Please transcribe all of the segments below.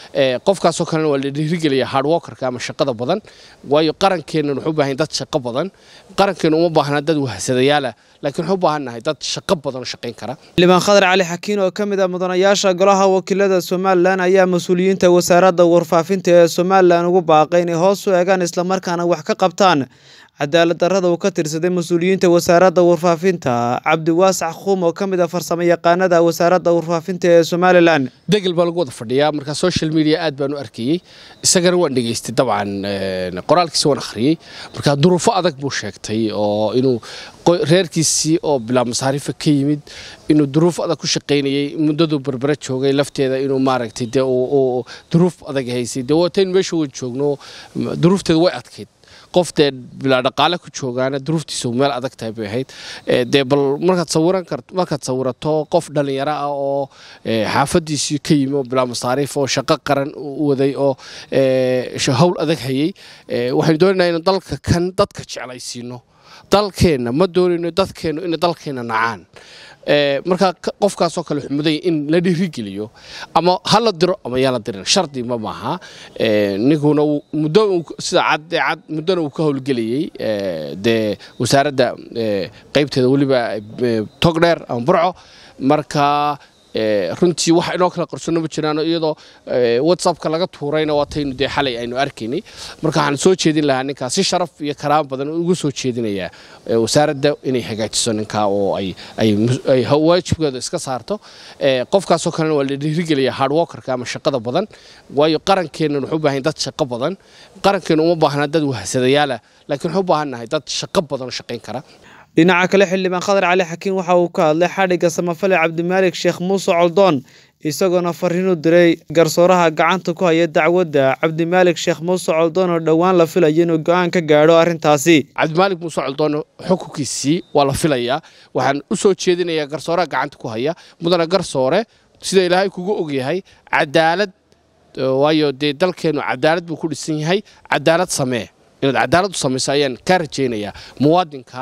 qofkaasoo kalena waa la dhiirigelaya hardworkerka ama shaqada badan waayo qarankeennan wuxuu u baahan dad shaqo badan qarankeenu uma baahna dad wahsadayaalah laakiin wuxuu u baahannahay dad shaqo badan oo shaqayn kara xildhibaan khadar cali xakiin oo ka mid ah mudanayaasha golaha wakiilada somalilan ayaa mas-uuliyiinta wasaaradda warfaafinta ee somalilan ugu baaqay inay hoos u eegaan islamarkaana wax ka qabtaan cadaalad darrada uu ka tirsaday mas-uuliyiinta wasaaradda warfaafinta cabdiwaasac khuum oo ka mid ah farsamo yaqaanada wasaaradda warfaafinta ee somalilan degel baa lagu wada fadhiyaa marka social media aad baan u arkayey isagana waan dhegaystay dabcan qoraalkiisa waan akhriyey marka duruufo adag buu sheegtay oo inuu reerkiisii oo bilaa masaarifa ka yimid inuu duruuf adag ku shaqaynayey muddaduu berbera joogay lafteeda inuu maaragtay dee duruuf adag haysay dee waatayn meesha waan joogno duruufteeda way adkayd qof dee bilaa dhaqaale ku joogaana duruuftiisu meel adag tahay bay ahayd dee bal markaad sawiran kart markaad sawirato qof dhallinyaro ah oo xaafadiisii ka yimi oo bilaa masaariif oo shaqo qaran u waday oo hawl adag hayey waxaynu doonaynaa inuu dalka kan dadka jeclaysiino dalkeenna ma doonayno dadkeennu inay dalkeenna nacaan markaa qofkaasoo kale xumuday in la dhiirigeliyo ama ha la diro ama yaa la dirin shardi ma maaha ninkuna muddo sida cadcad muddona uu ka howlgelayey dee wasaaradda qaybteeda weliba togdheer ama burco marka runtii wax inoo kala qarsono ma jiraan iyadoo whatsappka laga tuurayna waataynu dee xalay aynu arkaynay marka waxaan soo jeedin lahaa ninkaa si sharaf iyo karaam badan ugu soo jeedinayaa wasaaradda inay hagaajiso ninkaa oo ay waajibkeeda iska saarto qofkaasoo kalena waa la dhiirigelaya hardworkerka ama shaqada badan waayo qarankeennan wuxuu u baahan dad shaqo badan qarankeenu uma baahna dad wahsadayaalah laakiin wuxuu u baahannahay dad shaqo badan oo shaqayn kara dhinaca kale xildhibaan khadar cali xakiin waxa uu ka hadlay xadhigga samafale cabdimaalik sheekh muuse coldoon isagoona fariin u diray garsooraha gacanta ku haya dacwadda cabdimaalik sheekh muuse coldoon oo dhowaan la filayo inuu go-aan ka gaadho arrintaasi cabdimaalik muuse coldoon xukunkiisii waa la filayaa waxaan u soo jeedinayaa garsooraha gacanta ku haya mudana garsoore sida ilaahay kugu ogyahay cadaalad waayo dee dalkeennu cadaalad buu ku dhisan yahay cadaalad samee inaad cadaalad u samayso ayaan kaa rajaynayaa muwaadinka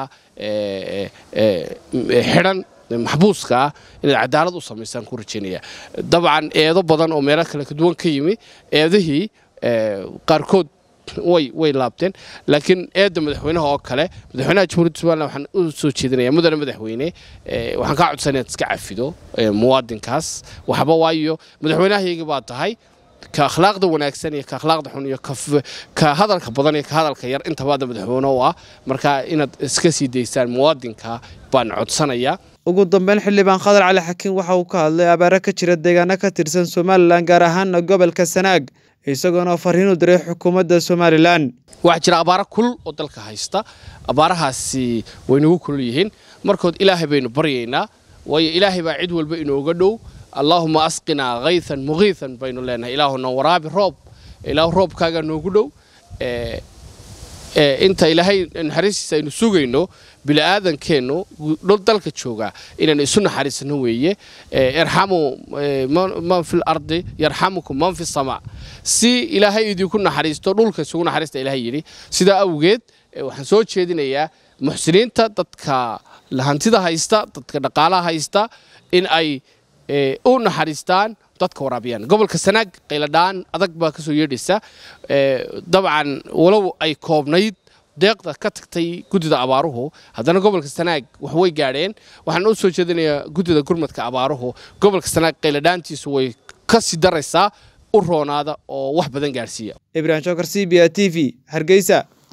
xidhan maxbuuska ah inaad cadaalad u samaysaan ku rajaynaya dabcan eedo badan oo meelo kale kaduwan ka yimi eedihii qaarkood way way laabteen laakiin eedda madaxweynaha oo kale madaxweynaha jamhuuriyadda somalilan waxaan u soo jeedinaya mudane madaxweyne waxaan kaa codsan inaad iska cafido muwaadinkaas waxba waayo madaxweynahayaga baa tahay ka akhlaaqda wanaagsan iyo ka akhlaaqda xun iyo ka hadalka badan iyo ka hadalka yar intabaada madaxweyne u ah marka inaad iska sii daysaan muwaadinka baan codsanayaa ugu dambeyn xildhibaan khadar cali xakiin waxa uu ka hadlay abaaro ka jira deegaano ka tirsan somalilan gaar ahaana gobolka sanaag isagoona fariin u diray xukuumadda somalilan waxaa jira abaaro kulul oo dalka haysta abaarahaasi way nagu kulul yihiin markood ilaahay baynu baryaynaa waayo ilaahay baa cid walba inooga dhow allaahuma asqinaa kaytan muqiitan baynu leenahay ilaahuna waraabi roob ilaahu roobkaagaa noogu dhow inta ilaahay naxariistiisa aynu sugayno bini'aadankeennu dhul dalka jooga inaynu isu naxariisano weeye irxamu man fi lardi yarxamukum man fi samaa si ilaahay idinku naxariisto dhulka isugu naxariista ilahay yidhi sidaa awgeed waxaan soo jeedinayaa muxsiniinta dadka hantida haysta dadka dhaqaalaha haysta in ay u naxariistaan dadka waraabiyaan gobolka sanaag qayladhaan adag baa ka soo yeedhaysa dabcan walow ay koobnayd deeqda ka tagtay guddida abaaruhu haddana gobolka sanaag wax way gaadheen waxaan u soo jeedinayaa guddida gurmadka abaaruhu gobolka sanaag qayladhaantiisu way ka sii daraysaa u roonaada oo wax badan gaadhsiiya ibrahim shokar c b a t v hargeysa